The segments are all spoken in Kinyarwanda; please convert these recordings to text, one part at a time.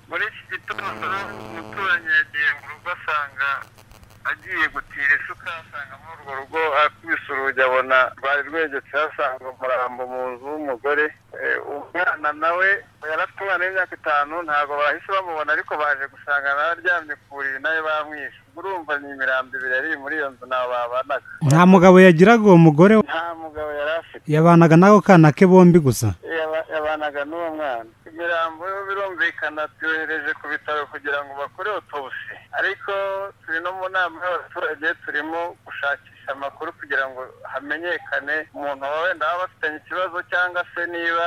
muri iki gitondo umuturanyi yagiye mu rugo asanga agiye gutira isuka asanga muri urwo rugo akubise urugi abona rwari rwegetse asanga umurambo mu nzu w'umugore Eh, umwana nawe yaratumaranye imyaka itanu ntabwo bahise bamubona ariko baje gusanga nawe aryamye ku buriri nawe bamwishe urumva ni imirambo ibiri yari iri muri iyo nzu ntawe babanaga nta mugabo yagiraga uwo mugore we. nta mugabo yari afite yabanaga n'ako kana ke bombi gusa Yaba- yabanaga n'uwo mwana imirambo yo birumvikana tuyohereje ku bitaro kugira ngo bakore otobuse ariko turi no mu nama y'abaturage turimo gushakisha amakuru kugira ngo hamenyekane umuntu waba wenda waba afitanye ikibazo cyangwa se niba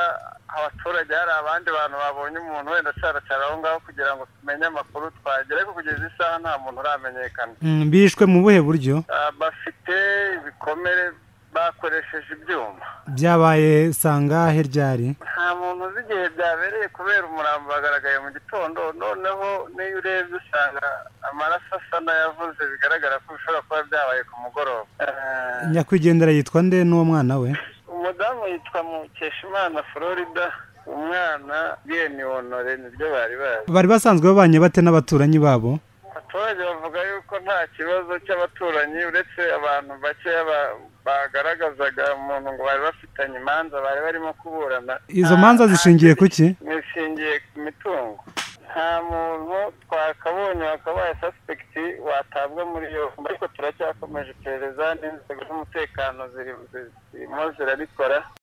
abaturage hari abandi bantu babonye umuntu wenda acaracara aho ngaho kugira ngo tumenye amakuru twagera ariko kugeza isaha nta muntu uramenyekana Mm, bishwe mu buhe buryo Ah, bafite ibikomere bakoresheje ibyuma byabaye sangahe ryari nta muntu uzi igihe byabereye kubera umurambo wagaragaye mu gitondo noneho n'iyo urebye usanga amaraso asa n'ayavuze bigaragara ko bishobora kuba byabaye ku mugoroba Eh, nyakwigendera yitwa nde n'uwo mwana we umudamu yitwa mukeshimana florida umwana biyeni honore niryo bari bazi bari basanzwe babanye bate n'abaturanyi babo abaturage bavuga yuko nta kibazo cy'abaturanyi uretse abantu bakeya ba- bagaragazaga umuntu ngo bari bafitanye imanza bari barimo kuburana izo manza zishingiye ku ki nishingiye ku mitungo nta muntu twakabonye wakabaye suspekiti watabwa muri iyo yombi ariko turacyakomeje iperereza n'inzego z'umutekano zirimo zirarikora